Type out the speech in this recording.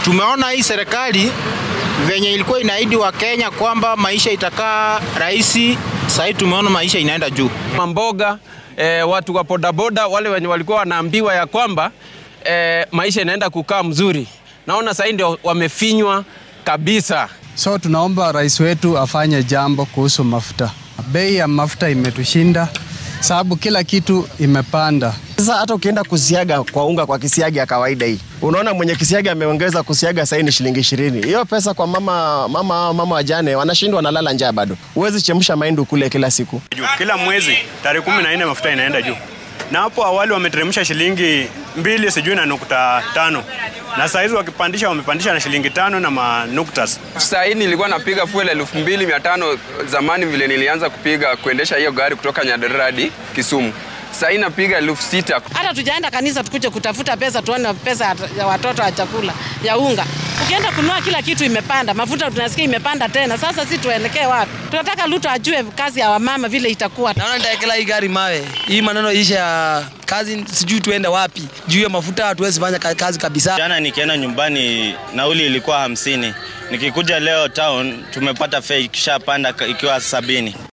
Tumeona hii serikali venye ilikuwa inaahidi wa Kenya kwamba maisha itakaa rahisi, sasa tumeona maisha inaenda juu. Mamboga eh, watu wa bodaboda wale wenye walikuwa wanaambiwa ya kwamba eh, maisha inaenda kukaa mzuri, naona sasa ndio wamefinywa kabisa. So tunaomba rais wetu afanye jambo kuhusu mafuta. Bei ya mafuta imetushinda sababu kila kitu imepanda. Sasa hata ukienda kusiaga kwa unga kwa kisiagi ya kawaida hii, unaona mwenye kisiagi ameongeza kusiaga sasa ni shilingi ishirini. Hiyo pesa kwa mama mama mama wajane wanashindwa, wanalala njaa bado. Huwezi chemsha mahindi ukule kila siku. juu. Kila mwezi tarehe kumi na nne mafuta inaenda juu, na hapo awali wameteremsha shilingi mbili sijui na nukta tano na saa hizi wakipandisha wamepandisha na shilingi tano na manukta. Saa hii nilikuwa napiga fuel elfu mbili mia tano zamani vile nilianza kupiga kuendesha hiyo gari kutoka Nyandarua hadi Kisumu. Saa hii napiga elfu sita. hata tujaenda kanisa tukuje kutafuta pesa tuone pesa ya- ya watoto ya chakula ya unga. Ukienda kununua kila kitu imepanda, mafuta tunasikia imepanda tena. Sasa si tuelekee wapi? Tunataka Ruto ajue kazi ya wamama vile itakuwa. Naona nitaekela hii gari mawe, hii maneno isha ya kazi, sijui tuende wapi. Juu ya mafuta hatuwezi fanya ka- kazi kabisa. Jana nikienda nyumbani nauli ilikuwa hamsini. Nikikuja leo town tumepata fare ikishapanda ikiwa sabini.